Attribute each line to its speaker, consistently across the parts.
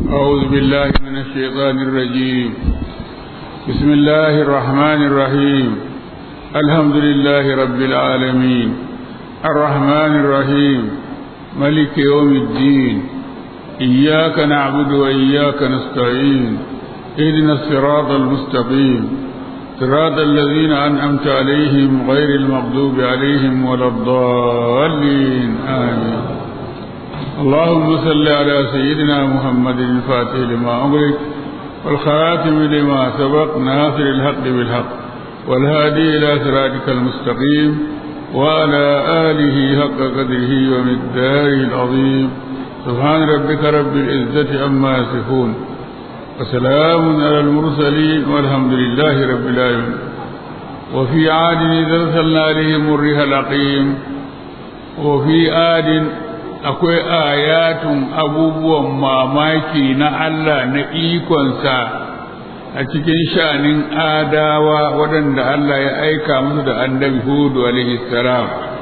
Speaker 1: أعوذ بالله من الشيطان الرجيم بسم الله الرحمن الرحيم الحمد لله رب العالمين الرحمن الرحيم ملك يوم الدين إياك نعبد وإياك نستعين اهدنا الصراط المستقيم صراط الذين أنعمت عليهم غير المغضوب عليهم ولا الضالين آمين اللهم صل على سيدنا محمد الفاتح لما أغلق والخاتم لما سبق ناصر الحق بالحق والهادي إلى صراطك المستقيم وعلى آله حق قدره ومقداره العظيم سبحان ربك رب العزة عما يصفون وسلام على المرسلين والحمد لله رب العالمين وفي عاد إذا أرسلنا عليهم الريح العقيم وفي عاد akwai ayatun abubuwan mamaki na Allah na ikonsa a cikin sha'anin adawa waɗanda Allah ya aika musu da annabi Hudu alaihi salam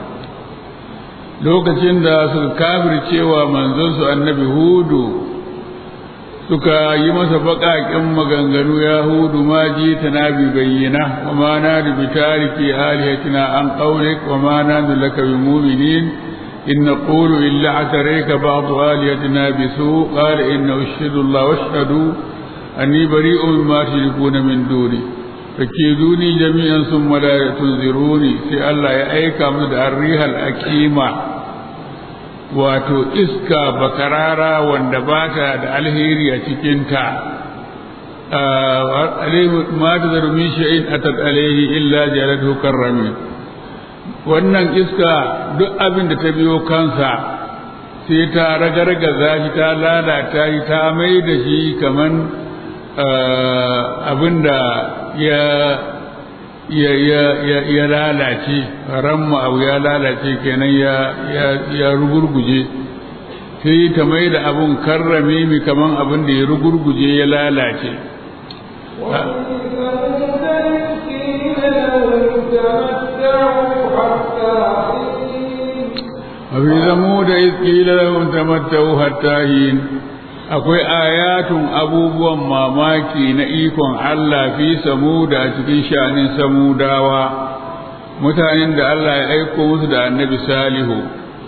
Speaker 1: lokacin da suka kafircewa manzonsu annabi Hudu suka yi masa baƙaƙen maganganu ya hudu ma ji ta na bi bayyana wa ma na da bitariki alihatina an ƙaunik wa ma na da laka bi muminin إن نقول إلا اعتريك بعض آلهتنا بسوء قال إن أشهد الله واشهدوا أني بريء مما تشركون من دوني فكيدوني جميعا ثم لا تنذروني في الله يأيك من الريح الأكيمة wato iska bakarara wanda ba ta da alheri a cikinta ma ta zarumi sha'in a alaihi illa jalatu karrami wannan iska duk abin da ta biyo kansa sai ta ragargaza shi ta lalata shi ta mai da shi kaman abin da ya ya ya ya ya lalace ramma abu ya lalace kenan ya ya ya rugurguje sai ta mai da abun karrame mi kaman abin da ya rugurguje ya lalace وفي ثمود إذ قيل لهم تمتعوا حتى حين akwai ayatun abubuwan mamaki na ikon Allah fi samuda a cikin shanin samudawa mutanen da Allah ya aiko musu da annabi salihu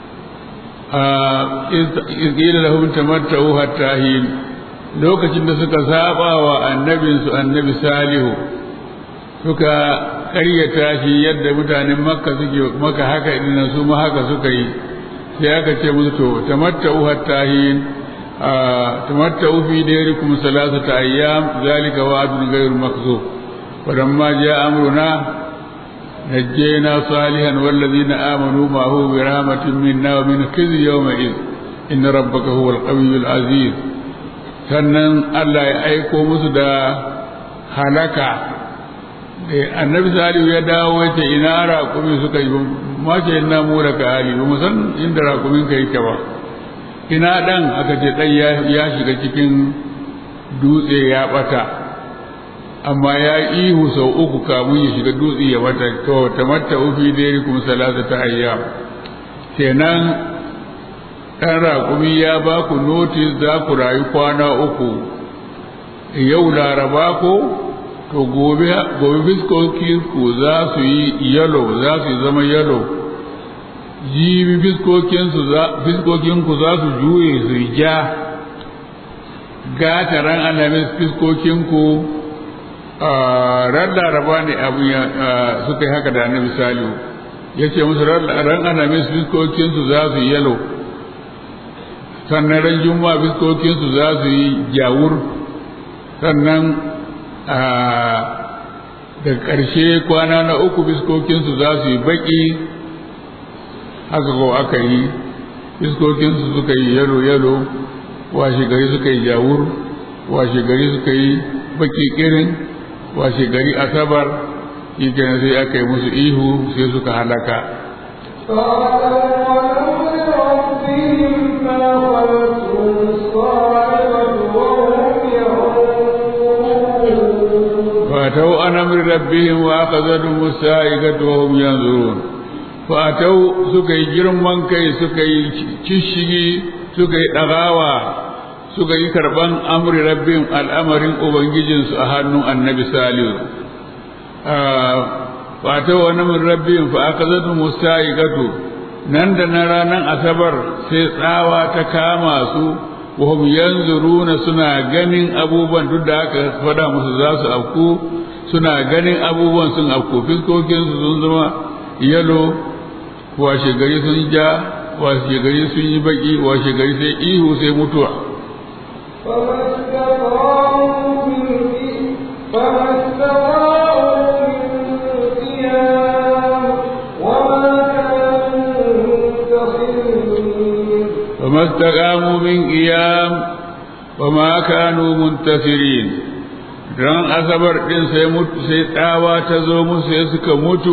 Speaker 1: izgila lahum tamatta'u hatta hin lokacin da suka saba wa annabinsu annabi salihu suka ƙaryata shi yadda mutanen makka suke maka haka idan su ma haka suka yi sai aka ce musu to tamatta'u hatta hin tamatta'u fi dayrikum salasata ayyam zalika wa'dun ghayru makzub falamma ja'a amruna najjayna salihan wallazina amanu ma'ahu bi rahmatin minna wa min khizyi yawma id inna rabbaka huwal qawiyyul aziz sannan Allah ya aiko musu da halaka annabi salihu ya dawo ya ce ina raƙumi suka yi ma ce ina mu da hali ba san inda raƙumin ka yake ba ina ɗan aka ce ɗan ya shiga cikin dutse ya ɓata amma ya ihu sau uku kamun ya shiga dutse ya ɓata to ta matta ufi dai kuma salasa ta ayyam kenan ɗan raƙumi ya ba ku notis za ku rayu kwana uku yau laraba ko to gobe gobe fiskokin ku za su yi yalo za su zama yalo jibi fiskokin su za fiskokin ku za su juye su ja gata ran alamis fiskokin ku ran laraba ne abu suka yi haka da na misali ya ce musu ran alamis fiskokin su za su yi yalo sannan ran juma'a fiskokin su za su yi jawur sannan da ƙarshe kwana na uku biskokinsu za su yi baƙi haka ko aka yi biskokinsu suka yi yalo-yalo washe gari suka yi jawur washe gari suka yi baƙi ƙirin washe gari asabar shi kenan sai aka yi musu ihu sai suka halaka فأتوا عن أمر ربهم وأخذتهم السائقة وهم ينظرون فأتوا سكي جرمان كي سكي تشيغي سكي دغاوة suka yi karban amri rabbin al'amarin ubangijinsu a hannun annabi salihu fata wani min rabbin fa aka zata musta'iqatu nan da na ranar asabar sai tsawa ta kama su wahum yanzuruna suna ganin abubuwan duk da aka faɗa musu za su afku suna ganin abubuwan sun afku fiskokinsu sun zama yalo washe gari sun ja washe gari sun yi baki washe gari sai ihu sai mutuwa فما استقاموا من قيام وما كانوا منتصرين ran asabar din sai mutu sai tsawa ta zo musu sai suka mutu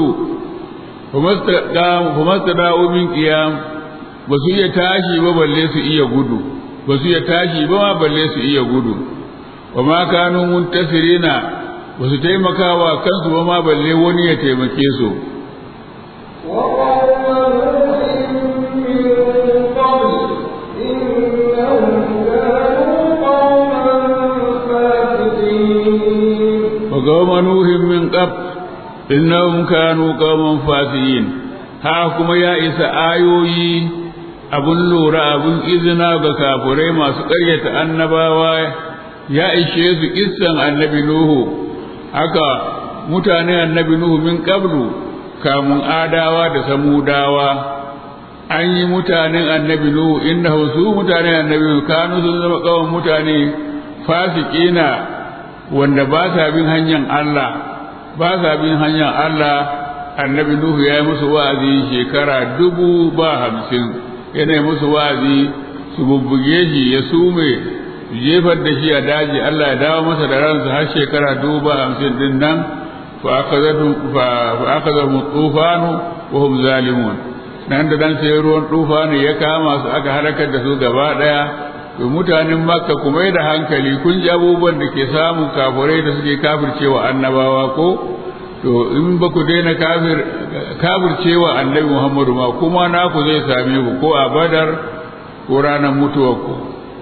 Speaker 1: kuma da'u min qiyam ba su iya tashi ba balle su iya gudu ba su iya tashi ba ma balle su iya gudu wa ma kanu muntasirina ba su taimakawa kansu ba ma balle wani ya taimake su وقوم نوح من قبل إنهم كانوا قوما فاسقين ها كما يا إسا آيوي abun lura abun izina ga kafurai masu ƙaryata annabawa ya ishe su kissan annabi Nuhu haka mutane annabi Nuhu min qablu kamun adawa da samudawa an yi mutanen annabi Nuhu innahu su mutanen annabi Nuhu kanu sun zama kawan mutane fasikina wanda ba sa bin hanyar Allah ba sa bin hanyar Allah annabi Nuhu ya yi musu wa'azi shekara dubu ba hamsin yana musu wa'azi su bubbuge shi ya sume jefar da shi a daji Allah ya dawo masa da ransa har shekara dubu ba hamsin din nan fa aka zama tufanu wa hum zalimun nan da dan sai ruwan tufanu ya kama su aka halakar da su gaba daya to mutanen makka kuma da hankali kun ji abubuwan da ke samun kafurai da suke kafircewa annabawa ko to in ba ku daina kafir kafircewa annabi muhammadu ma kuma naku zai same ku ko a badar ko ranar mutuwar ku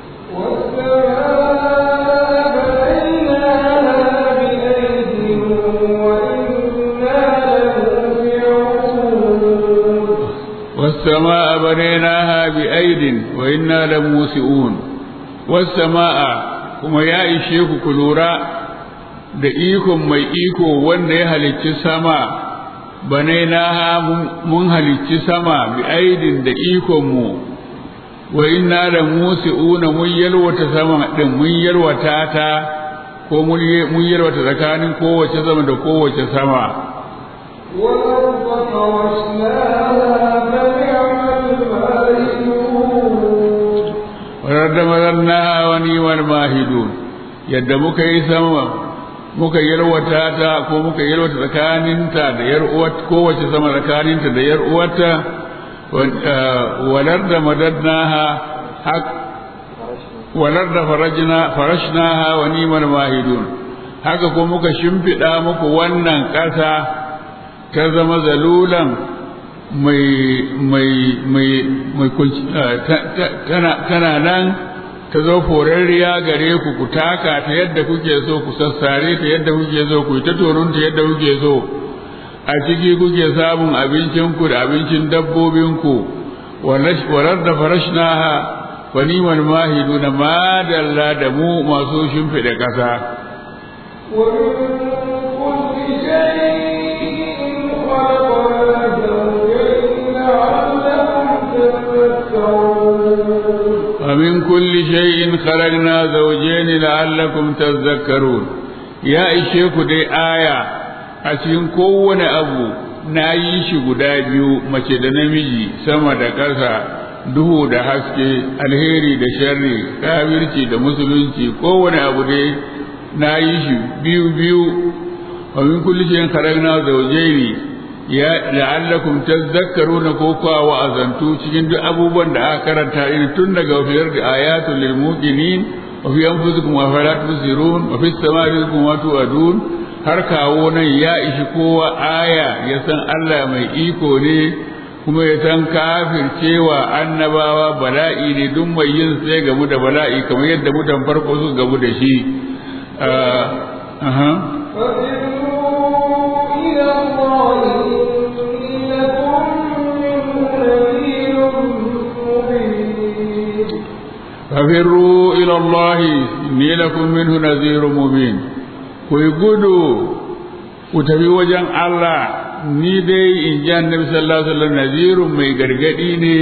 Speaker 1: والسماء بنيناها بأيد وإنا لموسئون والسماء kuma ya ishe ku ku lura da ikon mai iko wanda ya halicci sama banainaha mun halicci sama bi aidin da ikon mu wa inna la musi'una mun yalwata sama din mun yalwata ta ko mun yalwata tsakanin kowace sama da kowace sama
Speaker 2: والأرض فرشناها
Speaker 1: ورد مذرناها ونيم الماهدون yadda muka yi sama muka yalwata ta ko muka yalwata tsakaninta da yar uwat kowace sama tsakaninta da yar uwarta walar da madadnaha hak walar da farajna farashnaha wa ni'mal mahidun haka ko muka shimfiɗa muku wannan ƙasa ta zama zalulan mai mai mai mai tana nan ta zo forarriya gare ku ku taka ta yadda kuke so ku sassare ta yadda kuke so ku ta torun ta yadda kuke so a ciki kuke samun abincin ku da abincin dabbobin ku walar da farashnaha wa ni'mal mahiduna ma dalla da mu masu shimfiɗa ƙasa ومن كل شيء خلقنا زوجين لعلكم تذكرون يا إشيك دي آية أتين كون أبو na yi shi guda biyu mace da namiji sama da ƙasa duhu da haske alheri da sharri kafirci da musulunci kowane abu dai na yi shi biyu biyu wa min kulli shay'in kharajna zawjayn ya la'allakum tadhakkaruna ko kwa wa'azantu cikin duk abubuwan da aka karanta in tun daga fiyar da ayatul lil muqinin wa fi anfusikum wa fala tusirun wa fis samai rizqun wa tu'adun har kawo nan ya ishi kowa aya ya san Allah mai iko ne kuma ya san kafircewa annabawa bala'i ne duk mai yin sai gamu da bala'i kamar yadda mutan farko su gamu da shi
Speaker 2: ففروا إلى الله إني
Speaker 1: ففروا إلى الله إني
Speaker 2: لكم منه نذير مبين
Speaker 1: لكم منه نذير مبين كي قدوا وتبي وجن الله ni dai in ji annabi sallallahu alaihi wasallam nazirun mai gargadi ne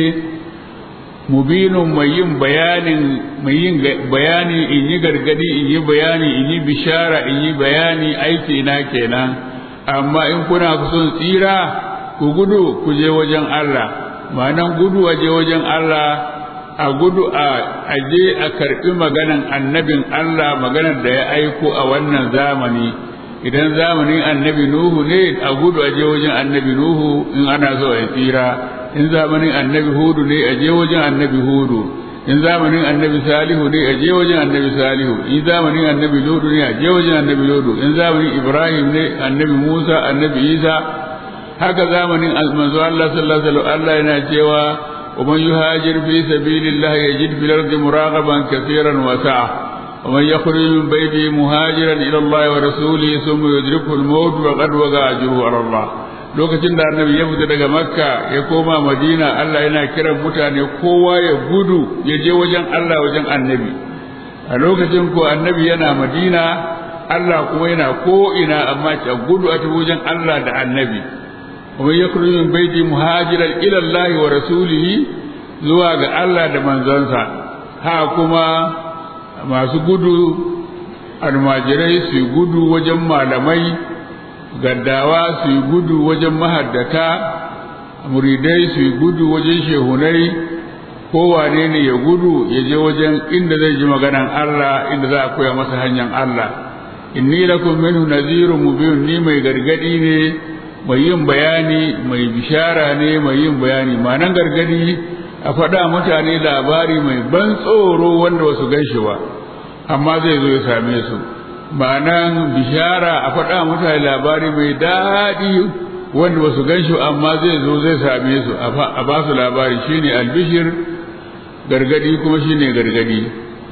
Speaker 1: mubinun mai yin bayanin mai yin bayani in yi gargadi in yi bayani in yi bishara in yi bayani aiki na kenan amma in kuna son tsira ku gudu ku je wajen Allah ma'anan gudu a je wajen Allah a gudu a aje a karbi maganan annabin Allah maganar da ya aiko a wannan zamani idan zamanin annabi nuhu ne a gudu a je wajen annabi nuhu in ana so a tsira in zamanin annabi hudu ne a je wajen annabi hudu in zamanin annabi salihu ne a je wajen annabi salihu in zamanin annabi ludu ne a je wajen annabi ludu in zamanin ibrahim ne annabi musa annabi isa haka zamanin manzo Allah sallallahu alaihi wasallam Allah yana cewa ومن يهاجر في سبيل الله يجد في الأرض مراغبا كثيرا وسعة ومن يخرج من بيته مهاجرا إلى الله ورسوله ثم يدركه الموت وقد وقع أجره على الله lokacin da annabi ya fita daga makka ya koma madina Allah yana kiran mutane kowa ya gudu ya je wajen Allah wajen annabi a lokacin ko annabi yana madina Allah kuma yana ko ina amma a gudu a tafi wajen Allah da annabi ومن يخرج من بيته مهاجرا الى الله ورسوله zuwa ga Allah da manzansa ha kuma masu gudu almajirai su gudu wajen malamai gaddawa su gudu wajen mahaddata muridai su gudu wajen shehunai kowane ne ya gudu ya je wajen inda zai ji maganan Allah inda za a koya masa hanyar Allah inni lakum minhu nazirun mubin ni mai gargadi ne mai yin bayani mai bishara ne mai yin bayani ma'anan gargadi a faɗa mutane labari mai ban tsoro wanda wasu gan shi ba amma zai zo ya same su ma'anan bishara a faɗa mutane labari mai daɗi wanda wasu gan shi amma zai zo zai same su a ba su labari shine albishir gargadi kuma shine gargadi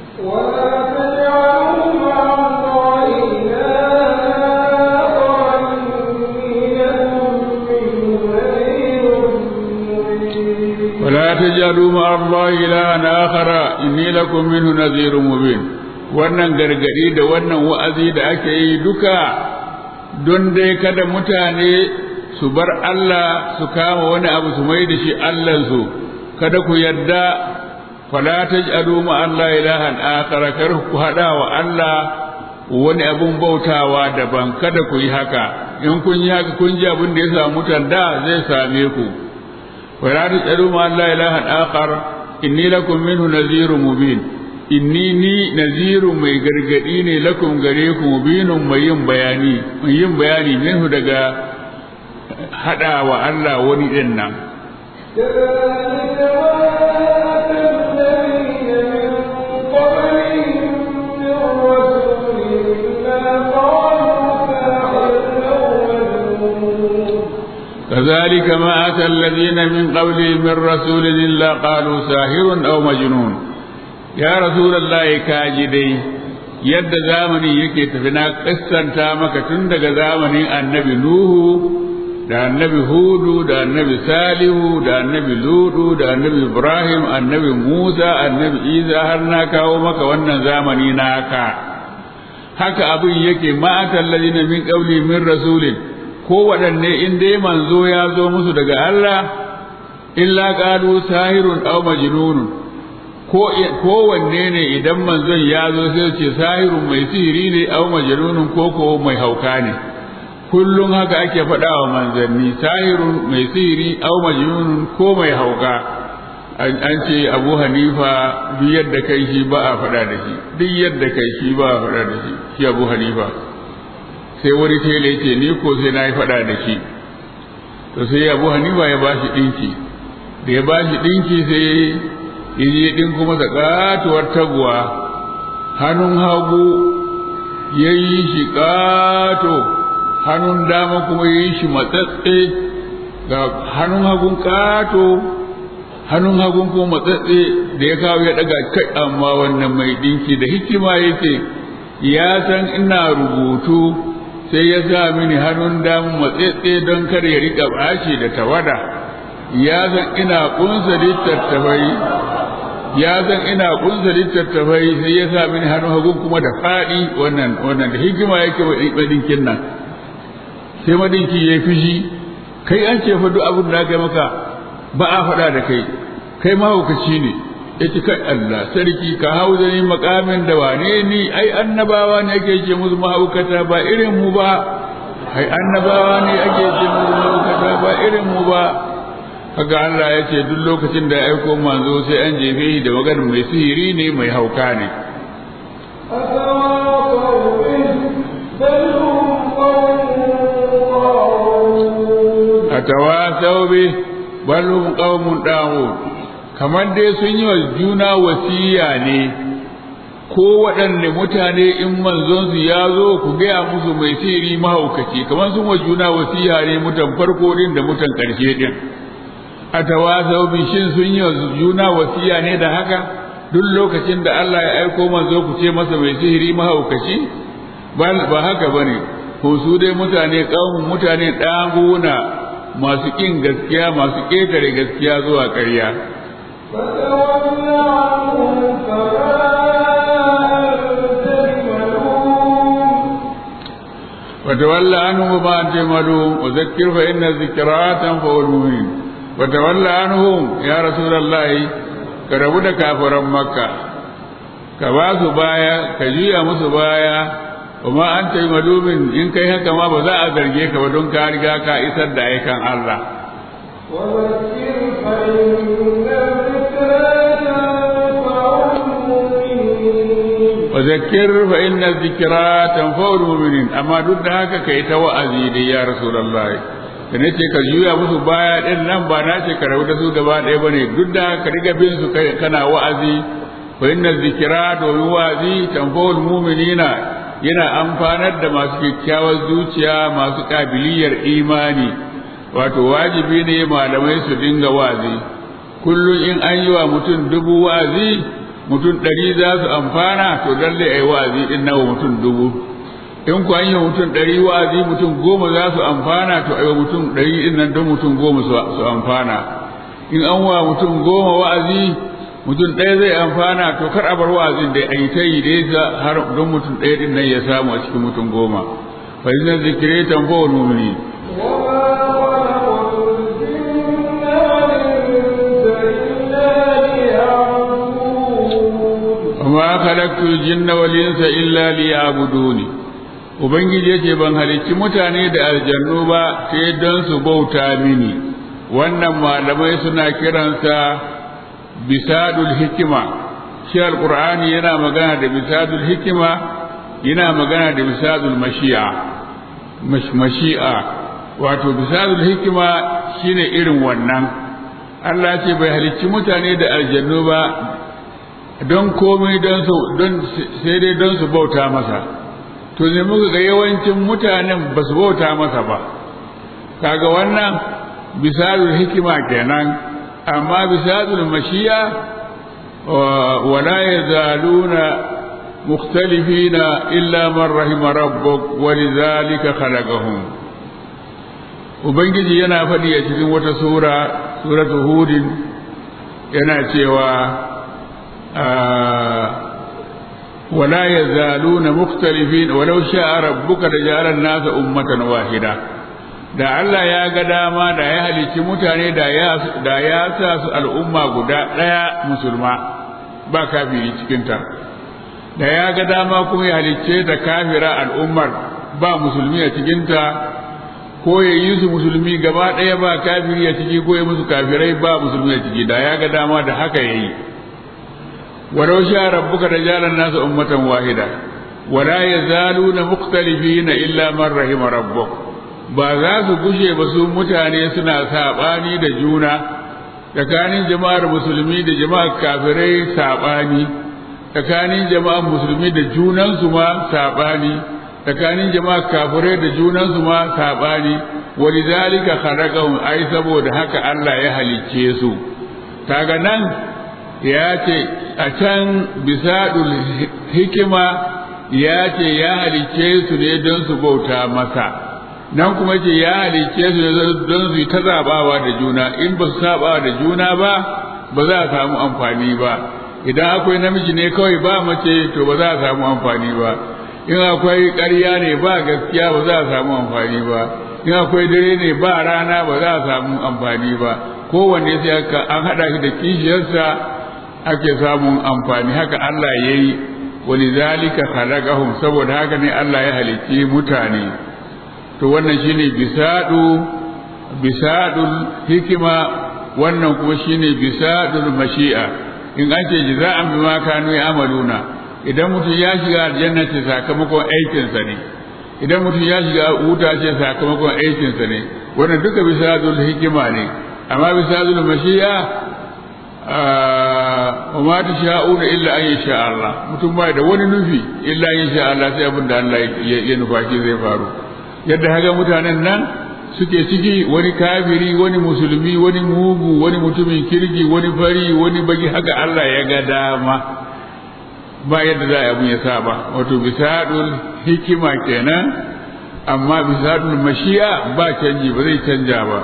Speaker 2: ولا تجعلوا مع الله إلها آخر إني لكم منه
Speaker 1: ولا تجعلوا مع الله إلها آخر إني لكم منه
Speaker 2: نذير مبين
Speaker 1: نذير مبين wannan gargadi da wannan wa'azi da ake yi duka don dai kada mutane su bar Allah su kama wani abu su mai da shi Allahnsu kada ku yadda fala taj'alu ma Allah ilahan akhar kar ku hada wa Allah wani abun bautawa daban kada ku yi haka in kun yi haka kun ji abin da ya samu mutan da zai same ku wala taj'alu ma Allah ilahan akhar inni lakum minhu nadhirun mubin inni ni nazirun mai gargadi ne lakum gare ku mubinun mai yin bayani mai yin bayani minhu daga hada wa Allah wani din nan
Speaker 2: كذلك ما أتى الذين من قبلهم من رسول إلا قالوا ساحر أو مجنون
Speaker 1: كذلك ما أتى الذين من قبلهم من رسول إلا قالوا ساحر أو مجنون يا رسول الله كاجدي yadda zamani yake tafi na kissanta maka tun daga zamanin annabi Nuhu da annabi Hudu da annabi Salihu da annabi Ludu da annabi Ibrahim annabi Musa annabi Isa har na kawo maka wannan zamani naka haka abin yake ma'atan ladina min qawli min rasulin ko waɗanne in dai manzo ya zo musu daga Allah illa qalu sahirun aw majnunun ko kowanne ne idan manzon ya zo sai ce sahirun mai sihiri ne aw majnunun ko ko mai hauka ne kullum haka ake faɗa wa manzanni sahirun mai sihiri aw majnunun ko mai hauka an ce abu hanifa duk yadda kai shi ba a faɗa da shi duk yadda kai shi ba a faɗa da shi shi abu hanifa sai wani tele ce ni ko sai na yi faɗa da shi to sai abu hanifa ya ba shi ɗinki da ya ba shi ɗinki sai ya je ɗinku masa ƙatuwar taguwa hannun hagu ya yi shi ƙato hannun dama kuma ya yi shi matsatse ga hannun hagun kato hannun hagun ko matsatse da ya kawo ya daga kai amma wannan mai dinki da hikima yake ya san ina rubutu sai ya sa mini hannun damu matsatse don kar ya rika bashi da tawada ya san ina kunsa littattafai ya san ina kunsa littattafai sai ya sa mini hannun hagun kuma da faɗi wannan wannan da hikima yake madinkin nan sai madinki ya fishi kai an ce fa duk abin da aka maka ba a faɗa da kai kai mahaukaci ne ya ci kai Allah sarki ka hau da ni makamin da wane ni ai annabawa ne ake ce musu mahaukata ba irin mu ba ai annabawa ne ake ce musu mahaukata ba irin mu ba kaga Allah ya ce duk lokacin da ya aiko manzo sai an jefe shi da maganar mai sihiri ne mai hauka ne atawasau bi bal hum qaumun da'ud kamar dai sun yi wa juna wasiya ne ko waɗanne mutane in manzon su ya zo ku gaya musu mai sihiri mahaukaci kamar sun wa juna wasiya ne mutan farko din da mutan ƙarshe din a tawasau bi shin sun yi wa juna wasiya ne da haka duk lokacin da Allah ya aiko manzo ku ce masa mai sihiri mahaukaci ba haka bane ko su dai mutane kaumun mutane ɗaguna masu ƙin gaskiya masu ƙetare gaskiya zuwa ƙarya وتولى عنهم ما أنت ملوم وذكر فإن الذكرى تنفع المؤمنين وتولى عنهم يا رسول الله كربو da kafiran makka ka ba su baya ka juya musu baya kuma an ta yi malumin in kai haka ma ba za a zarge ka ba don ka riga ka isar da aikan Allah وذكر فإن الذكرى تنفع المؤمنين أما ضد هكا كي توأذي لي يا رسول الله da nace ka juya musu baya din nan ba na ce ka rabu da su gaba ɗaya bane duk da ka riga bin su kai kana wa'azi fa inna zikra domin wa'azi tanfa'ul mu'minina yana amfanar da masu kyakkyawar zuciya masu kabiliyar imani wato wajibi ne malamai su dinga wa'azi kullum in an yi wa mutum dubu wa'azi mutum ɗari za su amfana to lalle a yi wa'azi ɗin nawa mutum dubu in ku an yi mutum ɗari wa'azi mutum goma za su amfana to a yi mutum ɗari ɗin nan don mutum goma su amfana in an wa mutum goma wa'azi mutum ɗaya zai amfana to kar a bar wa'azin da a yi ta yi da har don mutum ɗaya ɗin nan ya samu a cikin mutum goma fa inna zikire tanfa'ul mu'minin وما خلقت الجن والإنس إلا ليعبدوني Ubangiji yake ban halicci mutane da aljannu ba sai don su bauta mini, wannan malamai suna kiransa bisadul hikima, shi alƙur'ani yana magana da bisadul hikima yana magana da bisadul mashi'a, mashi'a, wato bisadul hikima shine irin wannan. Allah ce bai halicci mutane da aljannu ba don komai don su don sai dai don su bauta masa to ne muka ga yawancin mutanen ba su bauta masa ba kaga wannan bisalul hikima kenan amma bisalul mashiya wala yazaluna mukhtalifina illa man rahima rabbuk walidhalika khalaqahum ubangiji yana faɗi a cikin wata sura suratu hudin yana cewa ولا يزالون مختلفين ولو شاء ربك لجعل الناس أمة واحدة da Allah ya ga dama da ya halicci mutane da ya da ya sa su al'umma guda ɗaya musulma ba kafiri cikinta da ya ga dama kuma ya halicce da kafira al'ummar ba musulmi a cikinta ko ya yi su musulmi gaba ɗaya ba kafiri a ciki ko ya musu kafirai ba musulmi a ciki da ya ga dama da haka ya yi ولو شاء ربك لجعل الناس أمة واحدة ولا يزالون مختلفين إلا من رحم ربك ba za su gushe ba su mutane suna saɓani da juna tsakanin jama'ar musulmi da jama'ar kafirai saɓani tsakanin jama'ar musulmi da junansu ma saɓani tsakanin jama'ar kafirai da junansu ma saɓani walidhalika khalaqahum ai saboda haka Allah ya halicce su kaga nan ya ce a can bisadul hikima ya ce ya halicce su ne don su bauta masa nan kuma ce ya halicce su ne don su yi ta zabawa da juna in ba su saba da juna ba ba za a samu amfani ba idan akwai namiji ne kawai ba mace to ba za a samu amfani ba in akwai ƙarya ne ba gaskiya ba za a samu amfani ba in akwai dare ne ba rana ba za a samu amfani ba kowanne sai an haɗa shi da kishiyarsa ake samun amfani haka Allah ya yi wani zalika khalaqahum saboda haka ne Allah ya halicci mutane to wannan shine bisadu bisadul hikima wannan kuma shine bisadul mashi'a in an ce jaza'an bima kanu ya'maluna idan mutum ya shiga aljanna ce sakamakon aikinsa ne idan mutum ya shiga wuta ce sakamakon aikinsa ne wannan duka bisadul hikima ne amma bisadul mashi'a wa ma tasha'una illa an yasha Allah mutum bai da wani nufi illa an yasha Allah sai abin da Allah ya nufa shi zai faru yadda haka mutanen nan suke ciki wani kafiri wani musulmi wani mugu wani mutumin kirgi wani fari wani baki haka Allah ya ga dama ba yadda za a ya sa ba wato bisadul hikima kenan amma bisadul mashi'a ba canji ba zai canja ba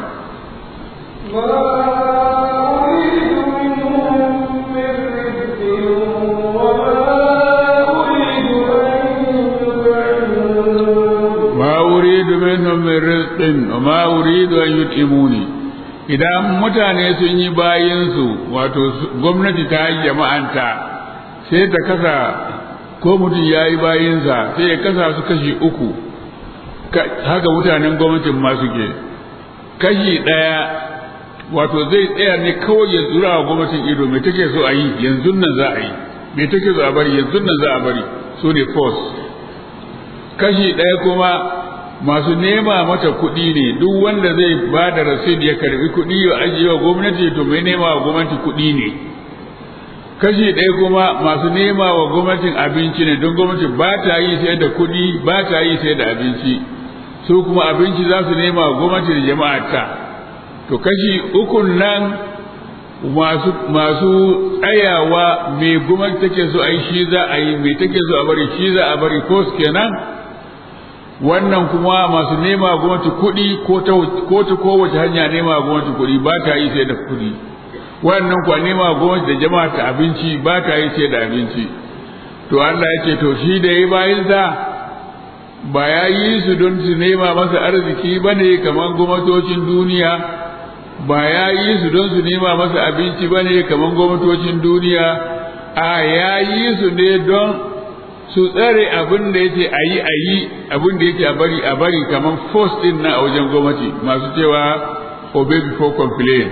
Speaker 1: منهم من رزق وما أريد أن يطعموني idan mutane sun yi bayinsu wato gwamnati ta yi jama'anta sai ta kasa ko mutum ya yi bayinsa sai ya kasa su kashi uku haka mutanen gwamnatin ma suke kashi ɗaya wato zai tsaya ne kawai ya zura wa gwamnatin ido mai take so a yi yanzu nan za a yi mai take so a bari yanzu nan za a bari su ne force kashi ɗaya kuma masu nema mata kuɗi ne duk wanda zai ba da rasid ya karbi kuɗi ya ajiye wa gwamnati to mai nema wa gwamnati kuɗi ne kashi ɗaya kuma masu nema wa gwamnatin abinci ne don gwamnati ba ta yi sai da kuɗi ba ta yi sai da abinci su kuma abinci za su nema wa gwamnati da jama'a ta to kashi ukun nan masu masu tsayawa mai gwamnati take so a yi shi za a yi mai take so a bari shi za a bari ko kenan wannan kuma masu nema gwamnati kuɗi ko ta kowace hanya nema gwamnati kuɗi ba ta yi sai da kuɗi wannan kuwa nema gwamnati da jama'a ta abinci ba ta yi sai da abinci to Allah ya ce to shi da ya bayansa ba ya yi su don su nema masa arziki ba ne kamar gwamnatocin duniya ba ya yi su don su nema masa abinci ba ne kamar gwamnatocin duniya a ya yi su ne don su tsare abin da yake a yi a yi abin da yake a bari a bari kamar force din na a wajen gwamnati masu cewa obey before complain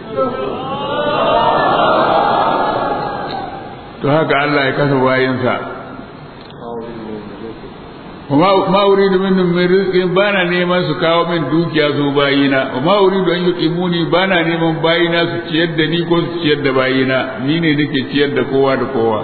Speaker 1: to haka Allah ya kasa bayansa ma uridu minhum min rizqin bana neman su kawo min dukiya su bayina ma uridu an yuqimuni bana neman bayina su ciyar da ni ko su ciyar da bayina ni ne nake ciyar da kowa da kowa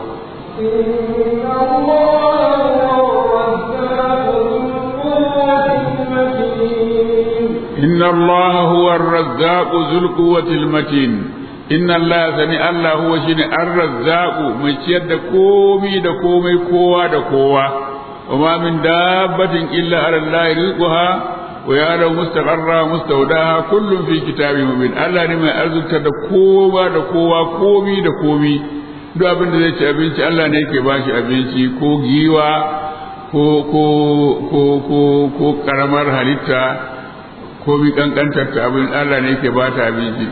Speaker 1: إن الله هو الرزاق ذو القوة المتين إن الله سني الله هو شني الرزاق مشيد كومي دا كومي كوا دا كوا وما من دابة إلا على الله رزقها ويعلم مستقرها مستودعها كل في كتاب مبين الله ne mai arzuta da kowa da kowa komi da komi duk abin da zai ci abinci Allah ne yake bashi abinci ko giwa ko ko ko ko ko karamar halitta ko mi kankantar ta abin Allah ne yake bata abinci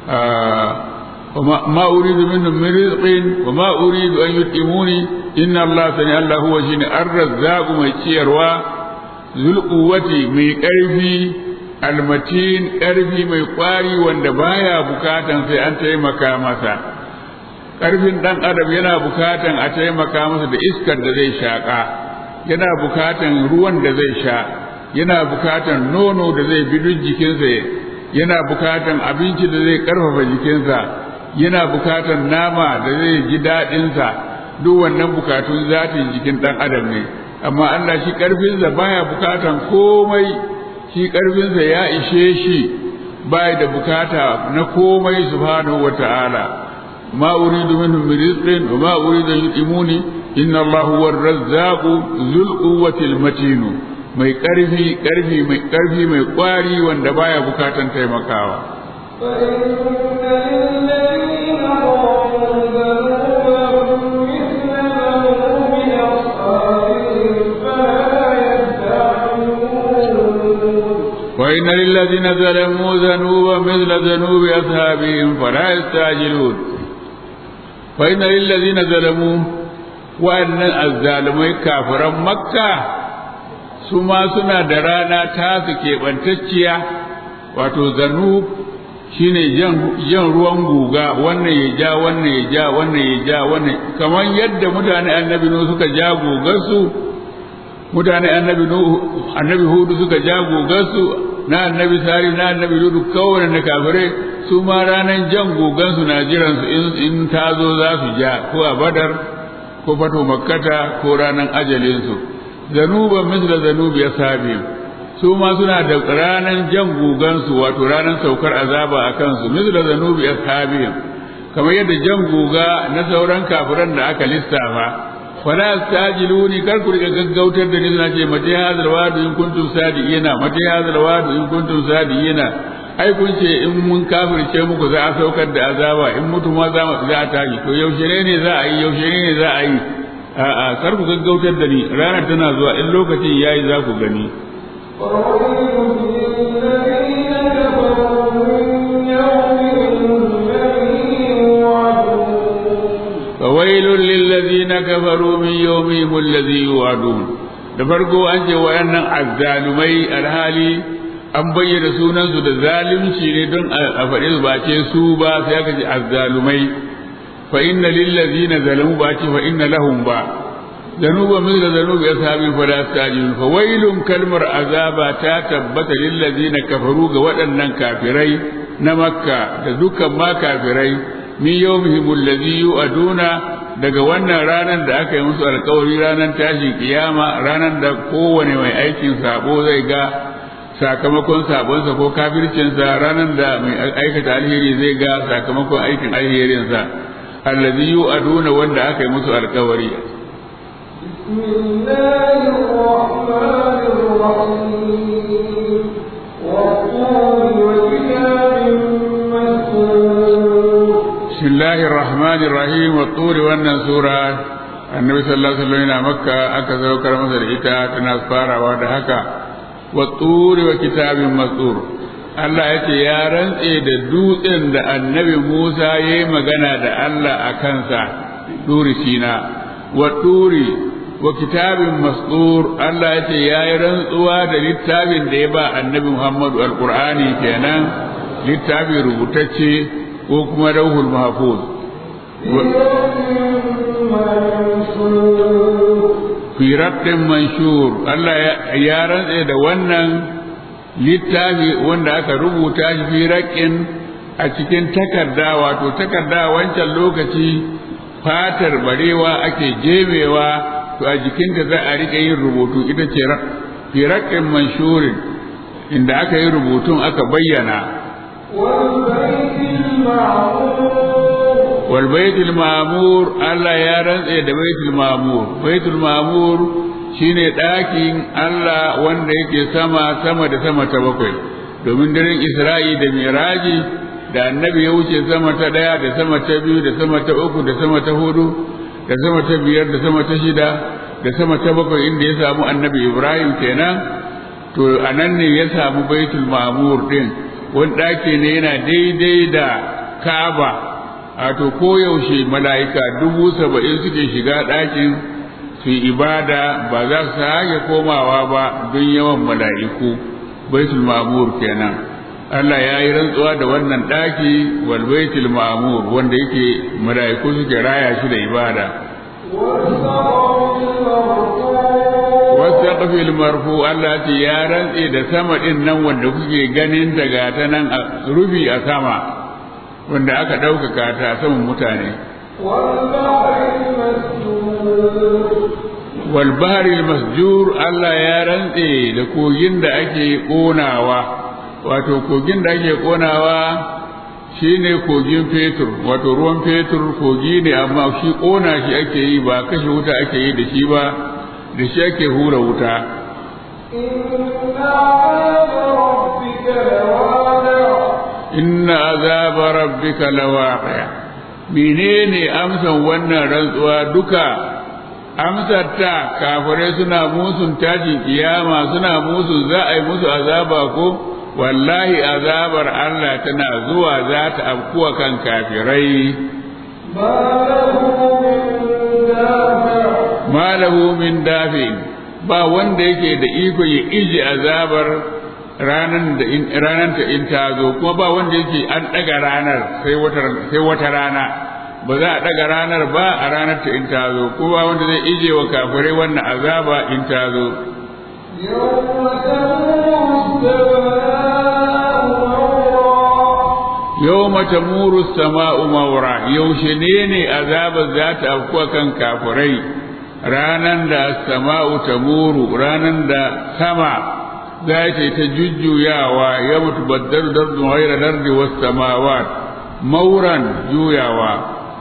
Speaker 1: ma uridu minhum min rizqin wa ma uridu an yutimuni inna Allah sani Allah huwa shine ar-razzaq mai ciyarwa zul quwwati mai karfi almatin karfi mai kwari wanda baya bukatan sai an taimaka masa ƙarfin ɗan adam yana bukatan a taimaka masa da iskar da zai shaƙa yana bukatan ruwan da zai sha yana bukatan nono da zai bi duk jikinsa yana bukatan abinci da zai ƙarfafa jikinsa yana bukatan nama da zai ji daɗinsa duk wannan bukatun zatin jikin ɗan adam ne amma Allah shi ƙarfinsa baya bukatan komai shi ƙarfinsa ya ishe shi bai da bukata na komai subhanahu wa ta'ala ma uridu minhum min rizqin wa ma uridu an yutimuni inna Allahu huwa ar-razzaqu dhul quwwati al-matin mai ƙarfi ƙarfi mai ƙarfi mai ƙwari wanda baya bukatan taimakawa وإن للذين ظلموا ذنوبا مثل ذنوب أصحابهم فلا يستعجلون وإن للذين ظلموا وأن الظالمين كافرا مكة سما سنا درانا تاسكي بنتشيا wato zanub shine jan ruwan guga wannan ya ja wannan ya ja wannan ya ja wannan kamar yadda mutane annabi nu suka ja gugarsu mutane annabi nuhu annabi hudu suka ja gugarsu na annabi sari na annabi ludu kawai na kafirai su ma ranar jan gugansu na jiran su in ta zo za su ja ko a badar ko fato makkata ko ranar ajalinsu zanuban misla zanubi ya sabi su ma suna da ranar jan gugansu wato ranar saukar azaba a kansu misla zanubi ya sabi kamar yadda jan guga na sauran kafiran da aka lissafa fala tastajiluni kar ku riga gaggautar da ni suna ce mata hadal wadu in kuntum sadiqina mata hadal wadu in kuntum sadiqina ai kun ce in mun kafirce muku za a saukar da azaba in mutu ma za za a tashi to yaushe ne za a yi yaushe ne za a yi a'a kar ku gaggautar da ni ranar tana zuwa in lokacin yayi za ku gani فويل للذين كفروا من يومهم الذي يوعدون da farko an ce wayannan azzalumai alhali an bayyana sunansu da zalunci ne don a faɗi ba ce su ba sai aka ce azzalumai fa inna lil ladina zalamu ba ce fa inna lahum ba zanuba min da zanubi ashabin fa la stajilun fa wailun kalmar azaba ta tabbata lil ladina kafaru ga waɗannan kafirai na makka da dukkan ma kafirai min yawmihim alladhi yu'aduna daga wannan ranar da aka yi musu alkawari ranar tashin kiyama ranar da kowane mai aikin sabo zai ga sakamakon sabonsa ko kafircinsa ranar da mai aikata alheri zai ga sakamakon aikin alherinsa allazi yu'aduna wanda aka yi musu alkawari
Speaker 2: بسم الله الرحمن الرحيم والطور وكتاب مسكور
Speaker 1: بسم الله الرحمن الرحيم والطور wannan sura annabi sallallahu alaihi wasallam yana makka aka saukar masa da ita tana farawa da haka watturi wa kitabin masur Allah ya ce ya rantse da dutsen da annabi Musa ya yi magana da Allah a kansa duri sina watturi wa kitabin masur Allah ya ce ya yi rantsuwa da littafin da ya ba annabi Muhammadu alqur'ani kenan littafi rubutacce ko kuma rauhul mahfuz fi raqqin manshur Allah ya rantse da wannan littafi wanda aka rubuta shi fi raqqin a cikin takarda wato takarda wancan lokaci fatar barewa ake jemewa to a jikinta za a rika yin rubutu ita ce fi raqqin manshurin inda aka yi rubutun aka bayyana والبيت المعمور الله يا رنتse da baitul ma'mur baitul ma'mur shine ɗakin Allah wanda yake sama sama da sama ta bakwai domin daren Isra'i da Miraji da annabi ya wuce sama ta ɗaya da sama ta biyu da sama ta uku da sama ta hudu da sama ta biyar da sama ta shida da sama ta bakwai inda ya samu annabi Ibrahim kenan to anan ne ya samu baitul ma'mur din wani ɗaki ne yana daidai da Ka'aba wato koyaushe mala'ika dubu saba'in suke shiga ɗakin su ibada ba za su sake komawa ba don yawan mala'iku baitul ma'mur kenan Allah ya yi rantsuwa da wannan ɗaki wal baitul ma'mur wanda yake mala'iku suke raya shi da ibada wasu ƙafil marfu Allah ce ya rantse da sama ɗin nan wanda kuke ganin daga ta nan rufi a sama wanda aka ɗaukaka ta saman mutane wal bahril masjur Allah ya rantse da kogin da ake konawa wato kogin da ake konawa shine kogin fetur wato ruwan fetur kogi ne amma shi kona shi ake yi ba kashe wuta ake yi da shi ba da shi ake hura wuta inna azaba rabbika lawaqi menene amsan wannan rantsuwa duka amsar ta kafirai suna musun tashin kiyama suna musun za a yi musu azaba ko wallahi azabar Allah tana zuwa za ta afkuwa kan kafirai malahu min dafi ba wanda yake da iko ya iji azabar ranan da in ranan ta in ta zo kuma ba wanda yake an daga ranar sai wata sai wata rana ba za a daga ranar ba a ranar ta in ta zo kuma ba wanda zai ije wa kafirai wannan azaba in ta zo yawma tamuru sama'u mawra yaushe ne ne azabar za ta afkuwa kan kafirai ranan da sama'u tamuru ranan da sama za ta ta jujjuyawa ya mutu baddar dardu ghaira dardi was samawat mauran juyawa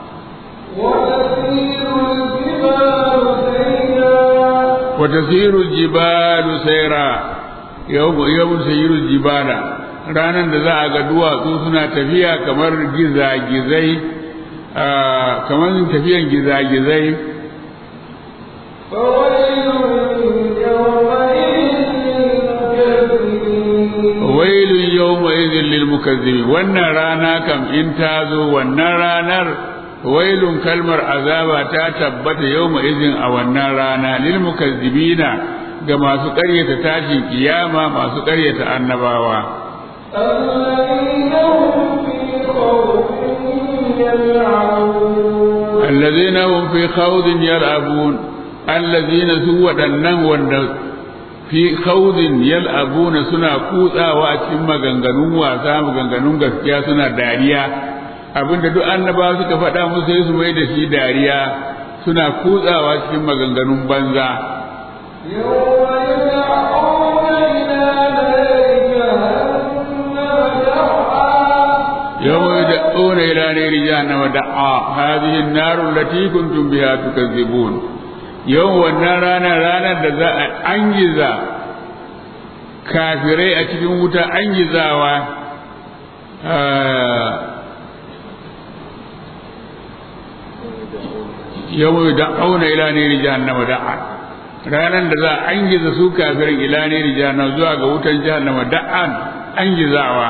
Speaker 1: wa tasiru jibalu sayra yawma yawma tasiru jibala ranan da za a ga duwatsu suna tafiya kamar gizagizai kamar tafiyan gizagizai wailun yawma idhin lil mukazzibin wannan rana kam in ta zo wannan ranar wailun kalmar azaba ta tabbata yawma idhin a wannan rana lil mukazzibina ga masu ƙaryata tashin kiyama masu ƙaryata annabawa الذين هم في خوض يلعبون الذين سوى دنن وند في خوض يلعبون سنا كوتsawa a cikin maganganun wasa maganganun gaskiya suna dariya abinda duk annabawa suka faɗa musu sai su mai da shi dariya suna kutsawa cikin maganganun banza يوم يدعون إلى نار جهنم دعا هذه النار التي كنتم بها تكذبون يوم والنار رانا رانا دزاء أنجزا كافري أتكون وتا أنجزا و يوم يدعون إلى نار جهنم دعا ranan da za a angiza su kafirin ila ne jahannam zuwa ga wutan jahannama da'an angizawa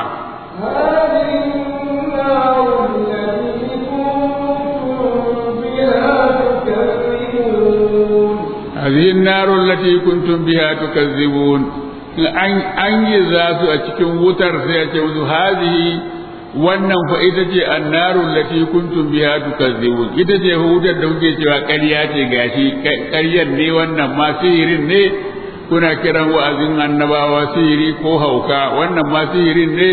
Speaker 1: هذه النار التي كنتم بها تكذبون an yi za su a cikin wutar sai a ce musu hazihi wannan fa ita ce annarun lati kuntum biha tukazzibun ita ce wutar da kuke cewa ƙarya ce gashi ƙaryar ne wannan ma sihirin ne kuna kiran wa'azin annabawa sihiri ko hauka wannan ma sihirin ne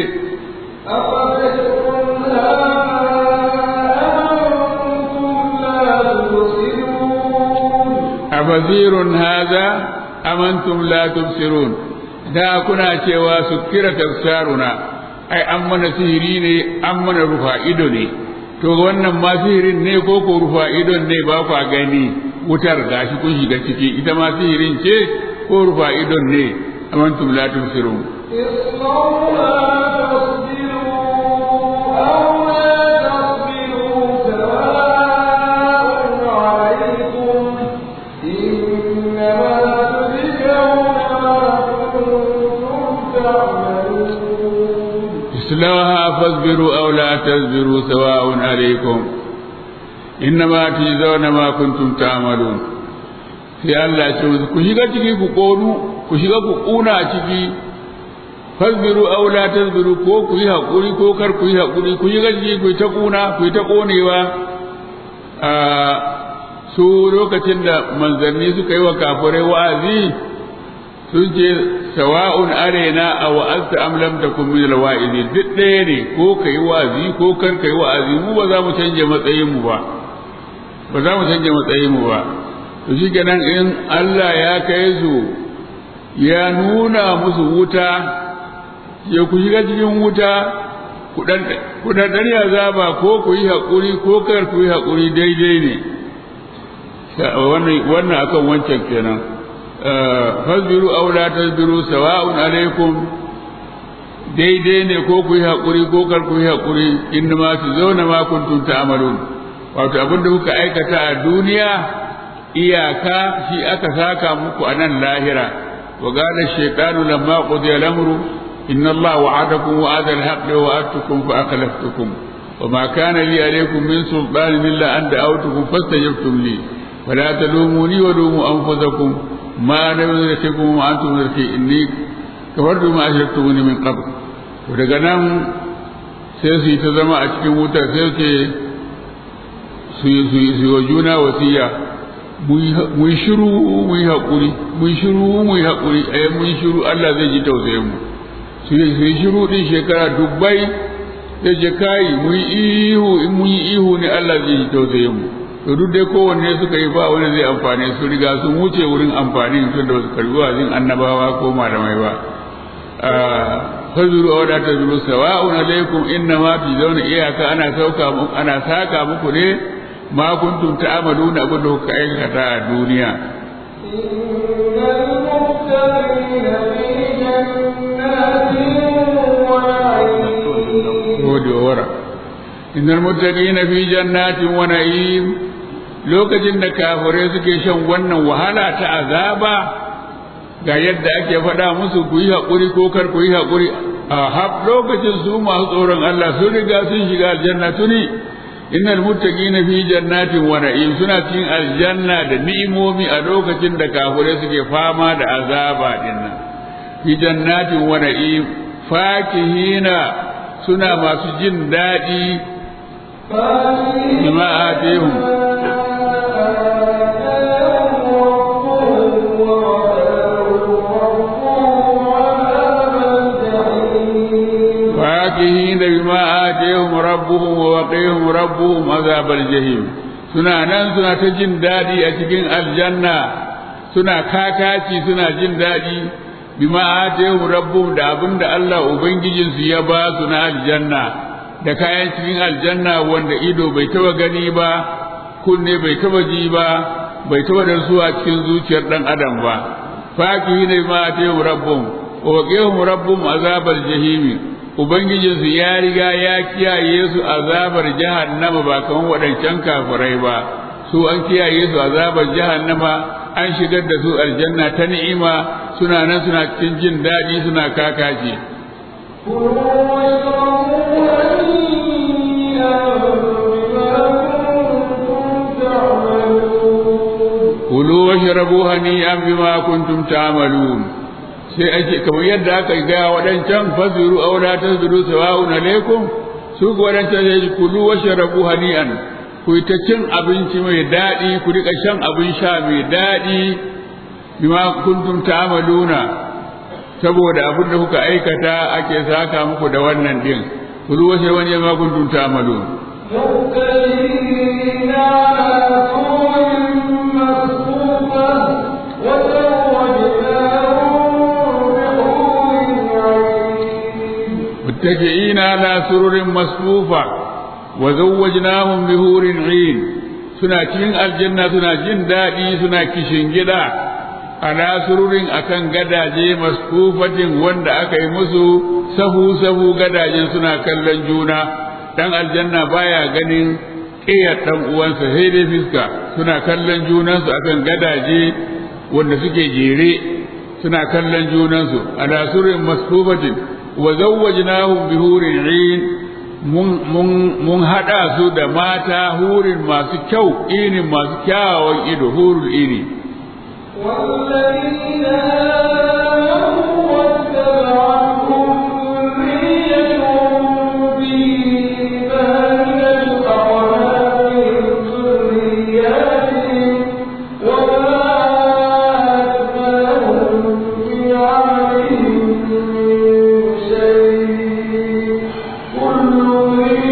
Speaker 1: أفزير هذا أم أنتم لا تبصرون da kuna cewa su kira tafsaruna ai an mana sihiri ne an mana rufa ido ne to wannan ma sihirin ne ko ko rufa idon ne ba kwa gani wutar gashi kun shiga ciki ita ma sihirin ce ko rufa idon ne amantum la tubsirun اصلوها فاصبروا أو لا تصبروا سواء عليكم إنما تجزون ما كنتم تعملون sai Allah ce musu ku shiga ciki ku ƙonu ku shiga ku ƙuna ciki fasbiru aw la tasbiru ko ku yi haƙuri ko kar ku yi haƙuri ku shiga ciki ku ta ƙuna ku ta ƙonewa a su lokacin da manzanni suka yi wa kafirai wa'azi sun ce sawa'un arena a wa'azta am lam takun min alwa'izi duk ɗaya ne ko kai wa'azi ko kar kai wa'azi mu ba za mu canje matsayin mu ba ba za mu canje matsayin mu ba to shi kenan in Allah ya kai su ya nuna musu wuta ya ku shiga cikin wuta ku ɗanɗani azaba ko ku yi haƙuri ko kar ku yi haƙuri daidai ne wannan akan wancan kenan fasbiru aw la tasbiru sawa'un alaikum daidai ne ko ku yi haƙuri ko kar ku yi haƙuri inda ma su zauna ma kuntum ta'malun wato abin da kuka aikata a duniya iyaka shi aka saka muku a nan lahira wa qala shaytanu lamma qudiya al-amru inna allaha wa'adakum wa'ada al-haqqi wa wa'adtukum fa akhlaftukum وما كان لي عليكم من سلطان إلا أن دعوتكم فاستجبتم لي فلا تلوموني ولوموا أنفسكم ما أنا بمدرككم وأنتم مدركي إني كفرت ما أشركتموني من قبل daga nan sai su yi ta zama a cikin wuta sai ce su yi wa juna wasiya mu yi shiru mu yi haƙuri mu yi shiru mu yi haƙuri a yi mu yi shiru Allah zai ji tausayin mu su yi shiru ɗin shekara dubbai sai je kai mu yi ihu in mu yi ihu ne Allah zai ji tausayin mu to duk dai kowanne suka yi ba wani zai amfane su riga sun wuce wurin amfani tun da wasu karbi wazin annabawa ko malamai ba fazuru aw la tazuru sawa'un alaykum inna ma fi zawna iyaka ana sauka muku ana saka muku ne ma kuntum ta'maluna abin da kuka aikata a duniya innal muttaqina fi jannatin wa na'im lokacin da kafirai suke shan wannan wahala ta azaba ga yadda ake faɗa musu ku yi haƙuri ko kar ku yi haƙuri a hab lokacin su masu tsoron Allah sun riga sun shiga aljanna tuni innal muttaqina fi jannatin wa na'im suna cikin aljanna da ni'imomi a lokacin da kafirai suke fama da azaba din nan fi jannatin wa na'im fakihina suna masu jin daɗi bima atihum فاكهين بما آتيهم ربهم ووقيهم ربهم عذاب الجحيم suna nan suna ta jin daɗi a cikin aljanna suna kakaci suna jin daɗi bima atayhum rabbuhum da abin da Allah ubangijinsu ya ba su na aljanna da kayan cikin aljanna wanda ido bai taba gani ba kunne bai taba ji ba bai taba da a cikin zuciyar dan adam ba fakihi ne ma atayhum rabbuhum wa waqihum rabbuhum azabal jahimi ubangijinsu ya riga ya kiyaye su azabar jahannama ba kamar waɗancan kafirai ba su an kiyaye su azabar jahannama an shigar da su aljanna ta ni'ima suna nan suna cikin jin daɗi suna kakaci kulu washrabu hani'an bima kuntum ta'malun sai ake kamar yadda aka ga wadancan fasiru aw la tasbiru sawa'un alaikum su ga wadancan sai kulu washrabu hani'an ku ta cin abinci mai daɗi ku rika shan abin sha mai daɗi bima kuntum ta'maluna saboda abin da kuka aikata ake saka muku da wannan din kulu washrabu hani'an bima kuntum ta'malun متكئين على سرر مصفوفة وزوجناهم بهور عين suna cikin aljanna suna jin daɗi suna kishin gida ala sururin akan gadaje maskufatin wanda aka yi musu sahu sahu gadajen suna kallon juna dan aljanna baya ganin ƙiyar ɗan uwansa sai dai fiska suna kallon junansu akan gadaje wanda suke jere suna kallon junansu ala sururin maskufatin wa zawwajnahum bi hurin 'ain mun mun mun hada su da mata hurin masu kyau inin masu kyawawan ido hurul ini
Speaker 2: والذين آمنوا واتبعتهم ذريتهم بإيمان ألحقنا بهم ذرياتهم وما أتبعهم بعملهم من شيء كل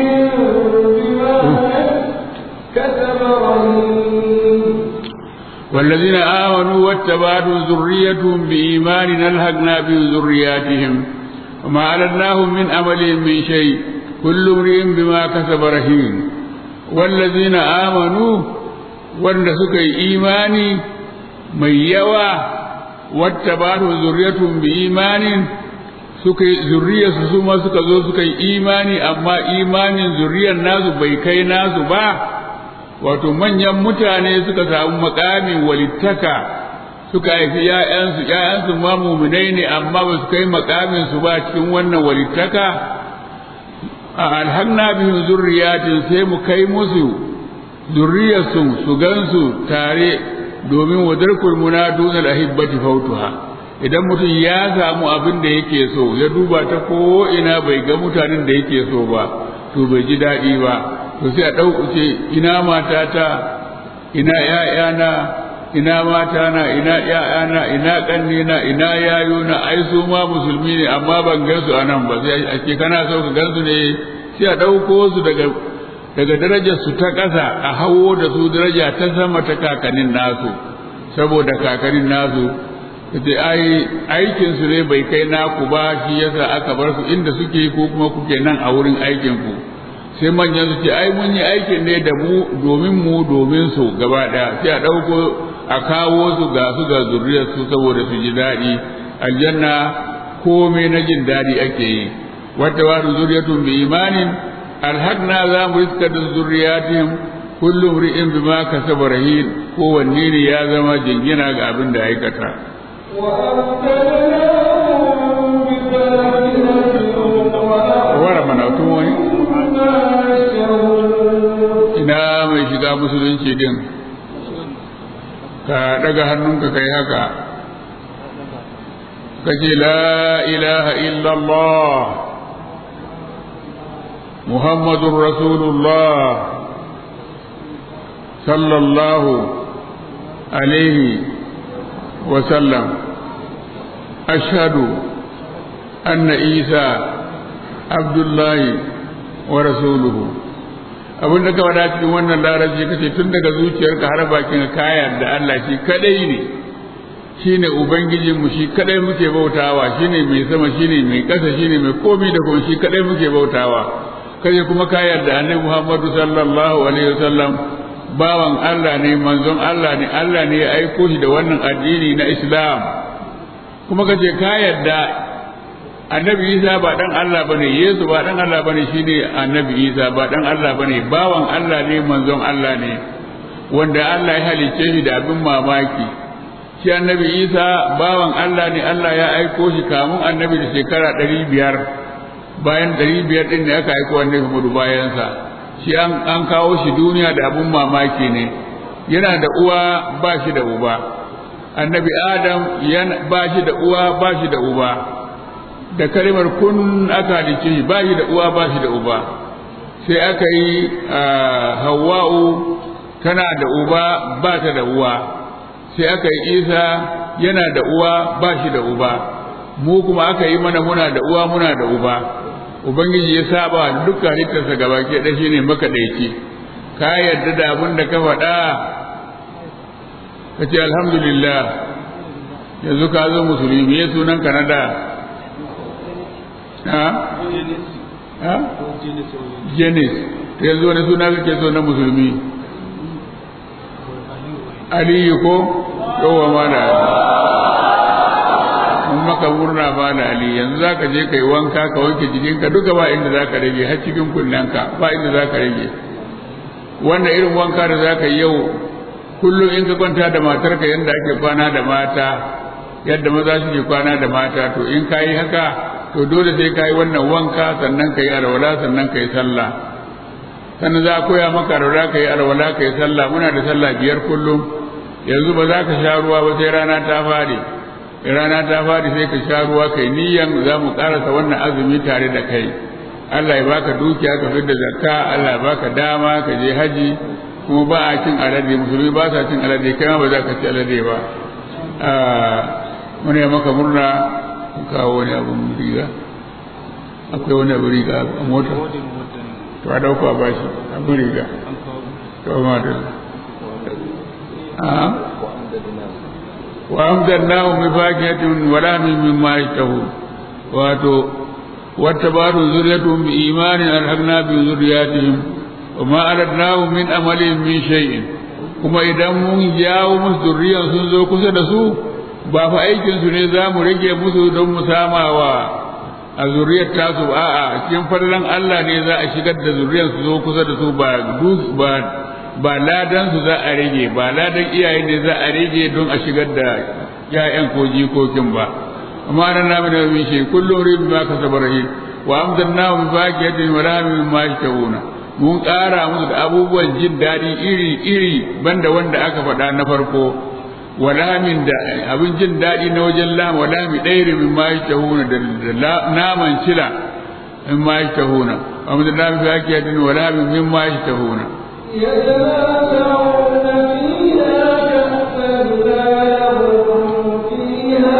Speaker 2: امرئ بما كسب رهين
Speaker 1: والذين آمنوا واتبعتهم ذريتهم بإيمان ألحقنا بهم ذرياتهم وما علناهم من عملهم من شيء كل امرئ بما كسب رهين والذين آمنوا wanda suka yi imani mai yawa wata ba su zurriyatun bi imanin suka yi zurriyarsu su ma suka zo suka yi imani amma imanin zurriyar nasu bai kai nasu ba wato manyan mutane suka samu makamin walittaka suka haifi ‘ya'yansu ‘ya'yansu ma muminai ne amma ba su kai makamin su ba cikin wannan walittaka a alhanna bihim zurriyatin sai mu kai musu zurriyarsu su gansu tare domin wadarkul muna duna ahibbati fautuha idan mutum ya samu abin da yake so ya duba ta ko ina bai ga mutanen da yake so ba to bai ji daɗi ba to sai a ɗaukuce ina matata ina ‘ya'yana ina matana ina ‘ya'yana ina ƙannena ina yayona ai su ma musulmi ne amma ban gansu a nan ba sai a ce kana so ka gansu ne sai a ɗauko su daga daga darajar su ta ƙasa a hawo da su daraja ta sama ta kakanin nasu saboda kakanin nasu sai ai aikin su ne bai kai naku ba shi yasa aka bar su inda suke ko kuma kuke nan a wurin aikin ku sai manyan su ce ai mun yi aikin ne da mu domin mu domin su gaba daya sai a ɗauko a kawo su ga su ga zuriyar su saboda su ji daɗi aljanna komai na jin daɗi ake yi wata wa zuriyatun bi imanin alhaqna za mu riska da zuriyatihim kullum ri'in bima kasaba rahin kowanne ne ya zama jingina ga abin da aikata wara mana tun wani ina mai shiga musulunci din ka daga hannunka kai haka ka ce la ilaha illallah muhammadun rasulullah sallallahu alaihi wasallam ashhadu anna isa abdullahi wa rasuluhu abin da ka faɗa cikin wannan larabci kace tun daga zuciyarka har bakin kayar da Allah shi kadai ne shine ubangijin mu shi kadai muke bautawa shine mai sama shine mai ƙasa shine mai komai da komai shi kadai muke bautawa kaje kuma kayar da annabi Muhammadu sallallahu alaihi wasallam bawan Allah ne manzon Allah ne Allah ne ya aiko shi da wannan addini na Islam kuma kace ka yarda annabi Isa ba dan Allah bane Yesu ba dan Allah bane shine annabi Isa ba dan Allah bane bawan Allah ne manzon Allah ne wanda Allah ya halicce shi da abin mamaki shi annabi Isa bawan Allah ne Allah ya aiko shi kamun annabi da shekara ɗari biyar bayan ɗari biyar ɗin ne aka aiko annabi Muhammadu bayansa shi an kawo shi duniya da abun mamaki ne yana da uwa ba shi da uba annabi adam ba shi da uwa ba shi da uba da kalimar kun aka halice shi ba shi da uwa ba shi da uba sai aka yi hawa'u tana da uba ba ta da uwa sai aka yi isa yana da uwa ba shi da uba mu kuma aka yi mana muna da uwa muna da uba ubangiji ya saba duka halittarsa gaba ke da shi ne makaɗaici ka yarda da abin da ka faɗa ka ce alhamdulillah yanzu ka zo musulmi ya sunan ka na da ha ha jenis yanzu wani suna kake so na musulmi aliyu ko yawa ma da mun maka murna ba da ali yanzu za ka je ka yi wanka ka wanke jikinka duka ba inda za ka rage har cikin kunnenka ba inda za ka rage wanda irin wanka da za ka yi yau kullum in ka kwanta da matarka yadda ake kwana da mata yadda maza suke kwana da mata to in ka yi haka to dole sai ka yi wannan wanka sannan ka yi alwala sannan ka yi sallah sannan za a koya maka alwala ka yi alwala ka yi sallah muna da sallah biyar kullum yanzu ba za ka sha ruwa ba sai rana ta fadi rana ta fadi sai ka sha ruwa kai niyyan za mu karasa wannan azumi tare da kai Allah ya baka dukiya ka fidda zakka Allah ya baka dama ka je haji kuma ba a cin alade musulmi ba sa cin alade kai ma ba za ka ci alade ba muna yi maka murna kawo wani abun riga akwai wani abun riga a mota to a dauka ba shi abun riga to ma da a wa amdannahum bi fakihatin wa lahmin mimma yashtahun wato wattabatu zurriyatuhum bi imanin alhaqna bi zurriyatihim wa ma aradnahum min amalihim min shay'in kuma idan mun jawo musu zurriyan sun zo kusa da su ba fa aikin su ne za mu rage musu don mu samawa a zuriyar tasu a'a cikin farlan Allah ne za a shigar da zuriyar su zo kusa da su ba ba ba ladan su za a rage ba ladan iyaye ne za a rage don a shigar da ƴaƴan ko jikokin ba amma nan na da min shi kullum rin ma ka sabarahi wa amdanna bi faqiyatin wa lahmin ma yashtauna mun ƙara musu da abubuwan jin daɗi iri iri banda wanda aka faɗa na farko wa lahmin da abin jin daɗi na wajen lam wa lahmi ɗairi min ma yashtauna da naman cila min ma yashtauna wa amdanna bi faqiyatin wa lahmin min ma yashtahuna
Speaker 2: يتنازعون فيها كأسا لا يرون فيها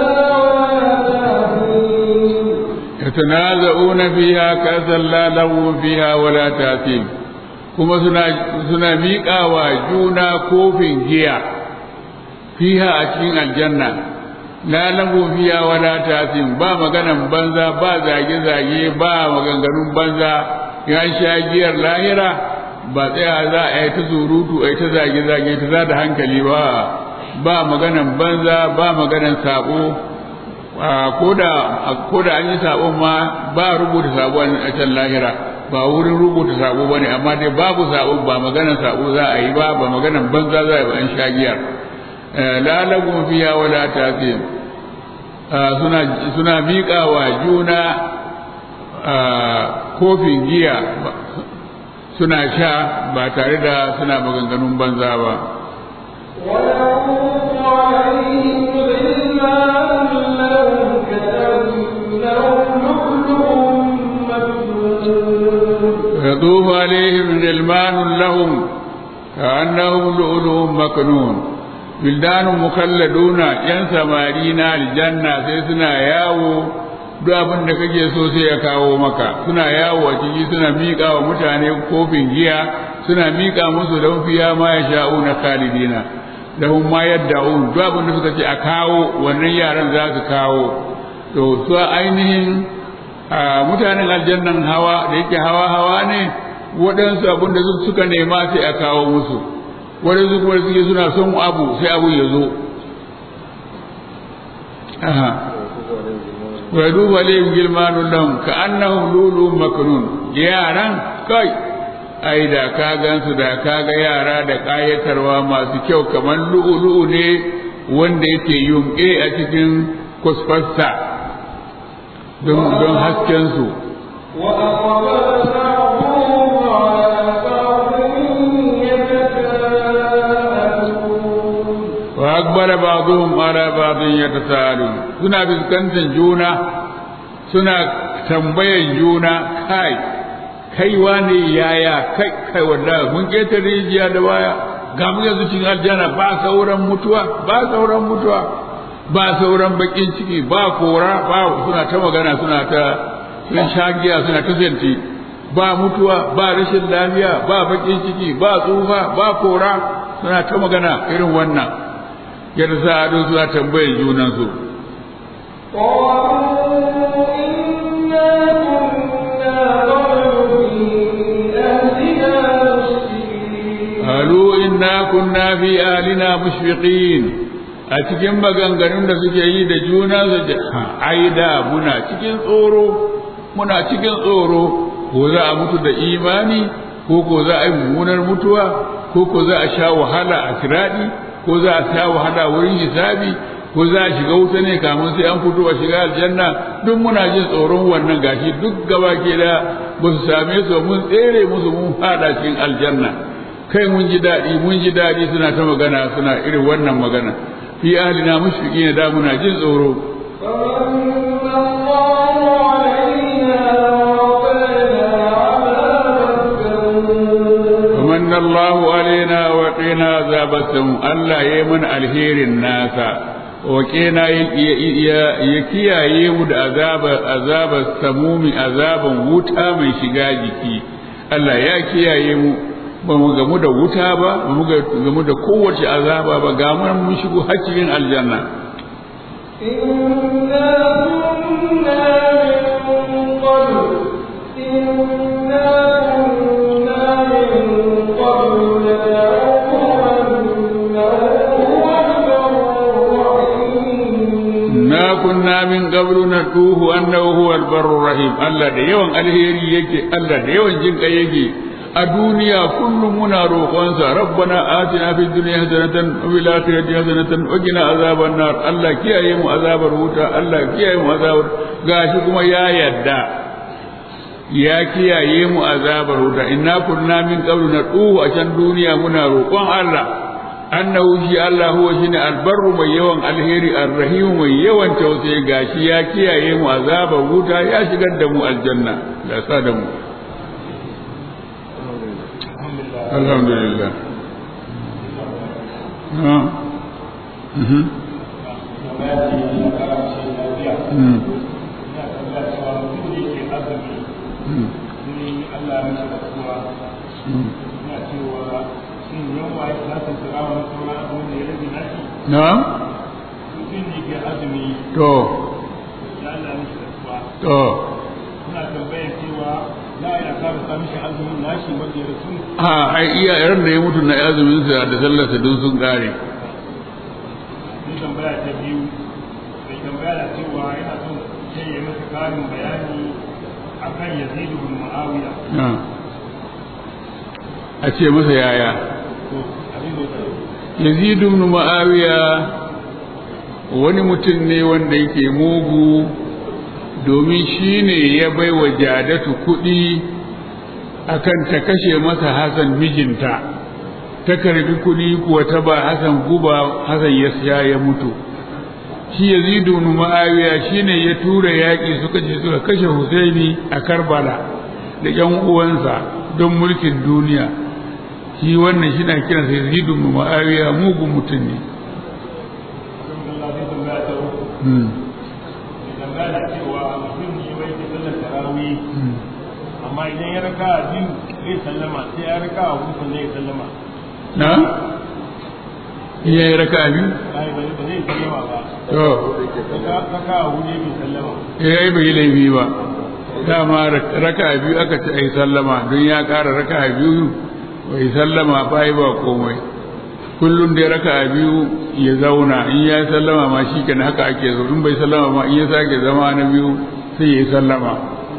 Speaker 2: ولا تأثيم
Speaker 1: يتنازعون فيها كأسا لا لغو فيها ولا تأثيم kuma suna suna miƙa wa juna kofin giya fiha a cikin aljanna la lagu fiha wala tasim ba maganan banza ba zage zage ba maganganun banza ya sha giyar lahira ba tsaya za a yi ta surutu a yi ta zage zage ta za da hankali ba ba maganan banza ba maganan sabo ko da an yi sabon ma ba rubuta sabon a can lahira ba wurin rubuta sabo bane amma dai babu sabo ba maganar sabo za a yi ba ba maganar banza za a yi ba an sha giyar la lagun fiya wala tasir suna suna miƙa wa juna kofin giya suna sha ba tare da suna maganganun banza ba
Speaker 2: ويطوف عليهم غلمان لهم كأنهم لؤلؤ مكنون
Speaker 1: يطوف عليهم غلمان لهم كأنهم لؤلؤ مكنون بلدان مخلدون yan samari na aljanna sai suna yawo duk abin da kake so sai ya kawo maka suna yawo a ciki suna miƙa wa mutane kofin giya suna miƙa musu don fiya ma ya sha'u na khalidina da hun ma yadda un duk abin da suka ce a kawo wannan yaran za su kawo to su ainihin a mutanen aljannan hawa da yake hawa hawa ne waɗansu abin da suka nema sai a kawo musu waɗansu kuma suke suna son abu sai abu ya zo wa duba layhim gilmanun lahum ka annahum lulun maknun yaran kai ai da ka gansu da ka ga yara da kayatarwa masu kyau kamar lu'ulu'u ne wanda yake yunƙe a cikin kusfasta don hasken su
Speaker 2: وأقبل بعضهم على بعض يتساءلون
Speaker 1: wa akbara ba'dhum ala ba'dhin yatasaalun suna fuskantar juna suna tambayan juna kai kai wane yaya kai kai wallahi mun keta rijiya da waya ga mu yanzu cikin aljanna ba sauran mutuwa ba sauran mutuwa ba sauran bakin ciki ba kora ba suna ta magana suna ta sun shagiya suna ta zanti ba mutuwa ba rashin lafiya ba bakin ciki ba tsufa ba kora suna ta magana irin wannan yadda sa ado suna tambayar junansu
Speaker 2: قالوا إنا كنا قبل في أهلنا مشركين
Speaker 1: qalu inna kunna fi alina mushfiqin a cikin maganganun da suke yi da juna su ce ai da muna cikin tsoro muna cikin tsoro ko za a mutu da imani ko ko za a yi mummunar mutuwa ko ko za a sha wahala a kiradi ko za a sha wahala wurin hisabi ko za a shiga wuta ne kamun sai an fito a shiga aljanna duk muna jin tsoron wannan gashi duk gaba ke da ba su same su mun tsere musu mun fada cikin aljanna kai mun ji daɗi mun ji daɗi suna ta magana suna irin wannan magana fi ahlina mushfiqina da muna jin tsoro
Speaker 2: فمن الله علينا ووقانا عذاب السموم
Speaker 1: ومن الله علينا وقنا عذاب السموم الله يمن الهير الناس وقنا يكياye mu da azabar azabar samumi azaban wuta mai shiga jiki Allah ya kiyaye mu ba mu gamu da wuta ba ba mu gamu da kowace azaba ba ga mu mun shigo har cikin aljanna
Speaker 2: إنا كنا من قبل إنا كنا من قبل ندعوه إنه هو البر الرحيم
Speaker 1: na kunna min qablu natuhu annahu huwa albarru rahim Allah da yawan alheri yake Allah da yawan jin kai yake a duniya kullum muna roƙonsa rabbana atina fid dunya hasanatan wa fil akhirati hasanatan wa qina azaban nar Allah kiyaye mu azabar wuta Allah kiyaye mu azabar gashi kuma ya yadda ya kiyaye mu azabar wuta inna kunna min qablu natuhu a can duniya muna roƙon Allah annahu shi Allah huwa shine albarru mai yawan alheri arrahimu mai yawan tausayi gashi ya kiyaye mu azabar wuta ya shigar da mu aljanna da sa da mu alhamdulillah ha mhm Mm. Mm. Mm. na'am to to a ai iya yaran da ya mutu na azumin sa da sallar sa dun sun kare
Speaker 3: tambaya ta biyu mai tambaya da cewa yana son sai ya masa karin bayani akan Yazid ibn Muawiya
Speaker 1: na a ce masa yaya
Speaker 3: to abin da
Speaker 1: yazid ibn muawiya wani mutum ne wanda yake mugu domin shi ne ya bai wa jadatu kuɗi akan ta kashe masa hasan mijinta ta karbi kuɗi kuwa ta ba hasan guba hasan ya siya ya mutu shi yazid ibn muawiya shine ya tura yaƙi suka je suka kashe husaini a karbala da ƴan uwansa don mulkin duniya shi wannan shi na kiransa yazid ibn muawiya mugun mutum ne
Speaker 3: Allah zai tambaya ta uku
Speaker 1: Hmm.
Speaker 3: mai tambaya da cewa mutum ne bai ke sallar tarawih
Speaker 1: Hmm.
Speaker 3: amma idan ya raka biyu zai sallama sai ya raka a hukun ne ya sallama
Speaker 1: na iya yi raka biyu
Speaker 3: ai ba ba zai sallama ba
Speaker 1: to
Speaker 3: raka raka a hudu bai sallama
Speaker 1: ya yi bai laifi ba dama raka biyu aka ce ai sallama don ya ƙara raka biyu bai sallama ba yi ba komai kullum dai raka biyu ya zauna in ya yi sallama ma shi kenan haka ake zo in bai sallama ma in ya sake zama na biyu sai ya yi sallama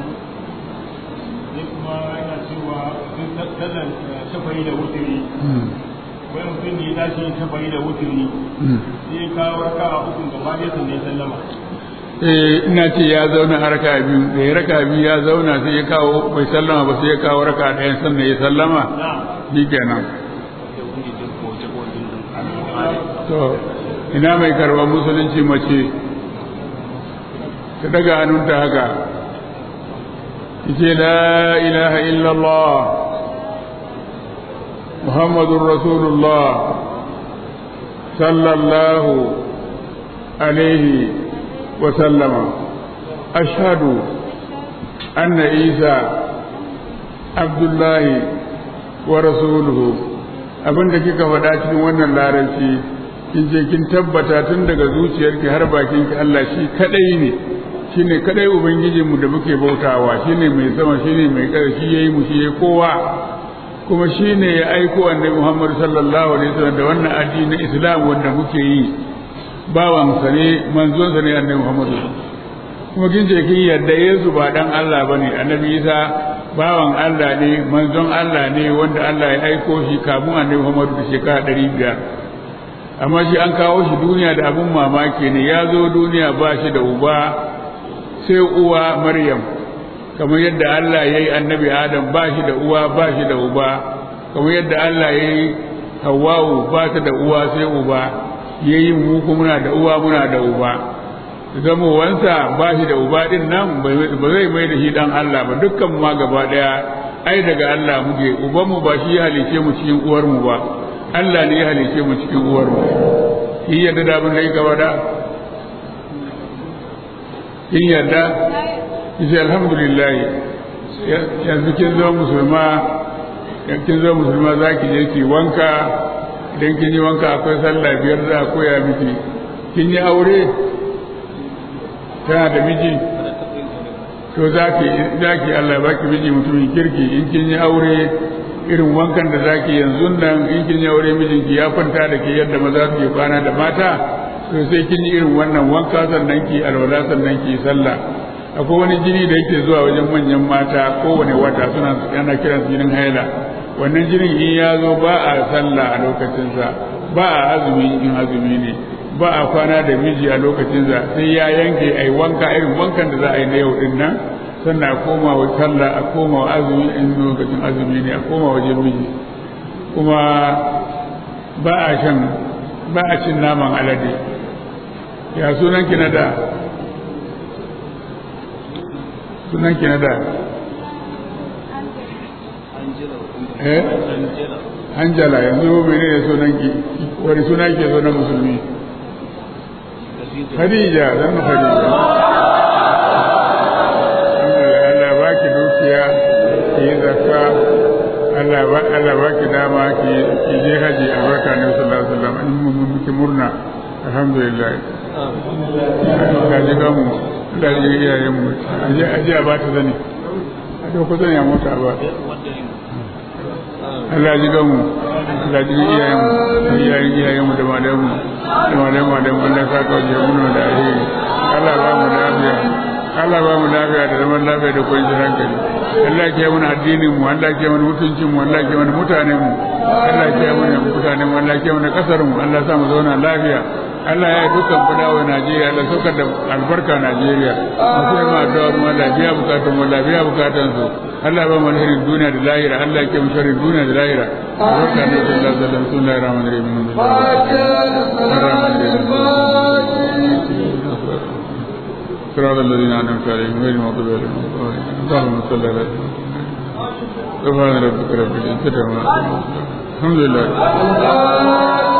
Speaker 3: sai kuma yana cewa sun sallar shafayi da wuturi
Speaker 1: Hmm.
Speaker 3: wani mutum ne ya tashi yin shafayi da wuturi
Speaker 1: Hmm.
Speaker 3: sai ya kawo raka a hukun gaba ɗaya sannan ya sallama
Speaker 1: eh ina ce ya zauna a raka biyu da ya raka biyu ya zauna sai ya kawo bai sallama ba sai ya kawo raka ɗaya sannan ya sallama
Speaker 3: na
Speaker 1: shi kenan to ina mai karɓar musulunci mace ta daga hannunta haka ce la ilaha illallah muhammadun rasulullah sallallahu alaihi wa sallama ashhadu anna isa abdullahi wa rasuluhu abinda kika faɗa cikin wannan larabci kin je kin tabbata tun daga zuciyarki har bakinki Allah shi kadai ne shine kadai ubangijin mu da muke bautawa shine mai sama shine mai ƙarfi yayi mu shi yayi kowa kuma shine ya aiko annabi Muhammad sallallahu alaihi wasallam da wannan addinin Islam wanda muke yi bawan sa ne manzon sa ne annabi Muhammad kuma kin je kin yarda Yesu ba dan Allah bane annabi Isa bawan Allah ne manzon Allah ne wanda Allah ya aiko shi kamun annabi Muhammad da shekara ɗari biyar amma shi an kawo shi duniya da abun mamaki ne ya zo duniya ba shi da uba sai uwa Maryam kamar yadda Allah ya yi annabi Adam ba shi da uwa ba shi da uba kamar yadda Allah ya yi Hawwa'u ba ta da uwa sai uba ya yi mu kuma muna da uwa muna da uba zamowansa ba shi da uba din nan ba zai mai da shi dan Allah ba dukkan mu ma gaba daya ai daga Allah muke uban mu ba shi ya halice mu cikin uwar mu ba Allah ne ya halice mu cikin uwar mu kin yarda da abin da yake gaba da kin yarda ki ce alhamdulillah yanzu kin zama musulma in kin zo musulma za ki je ki wanka idan kin yi wanka akwai sallah biyar za a koya miki kin yi aure tana da miji to za ki za ki Allah ba ki miji mutumin kirki in kin yi aure irin wankan da zaki yanzu nan in kin yi aure mijinki ya kwanta da ke yadda maza suke kwana da mata to sai kin yi irin wannan wanka sannan ki alwala sannan ki sallah akwai wani jini da yake zuwa wajen manyan mata kowane wata suna yana kiran jinin haila wannan jinin in ya zo ba a sallah a lokacinsa ba a azumi in azumi ne ba a kwana da miji a lokacinsa sai ya yanke ai wanka irin wankan da za a yi na yau din nan sannan a koma wa sallah a koma wa azumi in lokacin azumi ne a koma wajen miji kuma ba a shan ba a cin naman alade ya sunan ki na da sunan ki na da eh hanjala yanzu mene ne sunan ki wani suna ke zo na musulmi Khadija zan Khadija Allah ba ki dukiya ki yi zakka Allah ba Allah ba ki dama ki ki je haji albarka ne sallallahu alaihi wasallam in mun miki murna alhamdulillah ka ji ga mu da ji iyayen mu aje aje ba ta zani aje ko zani a mota ba Allah ji ga mu Allah ji iyayen mu iyayen iyayen mu da malamu mu da malamu mu da mun da ka ka je mun da alheri Allah ba mu lafiya Allah ba mu lafiya da zaman lafiya da kwanciyar hankali Allah ke mana addinin mu Allah ke mana mutuncin mu Allah ke mana mutanen mu Allah ke mana mutanen mu Allah ke mana kasar mu Allah sa mu zauna lafiya Allah ya yi dukkan kudawa Najeriya Allah saukar da albarka Najeriya masu yi ma addu'a mu Allah biya bukatun mu Allah biya bukatun su Allah ba mu alherin duniya da lahira Allah ke mu sharrin duniya da lahira albarka ne sallallahu alaihi wasallam bismillahir rahmanir rahim صراط الذين أنعمت عليهم غير المغضوب عليهم اللهم صل على سبحان ربك رب العزة عما يصفون الحمد لله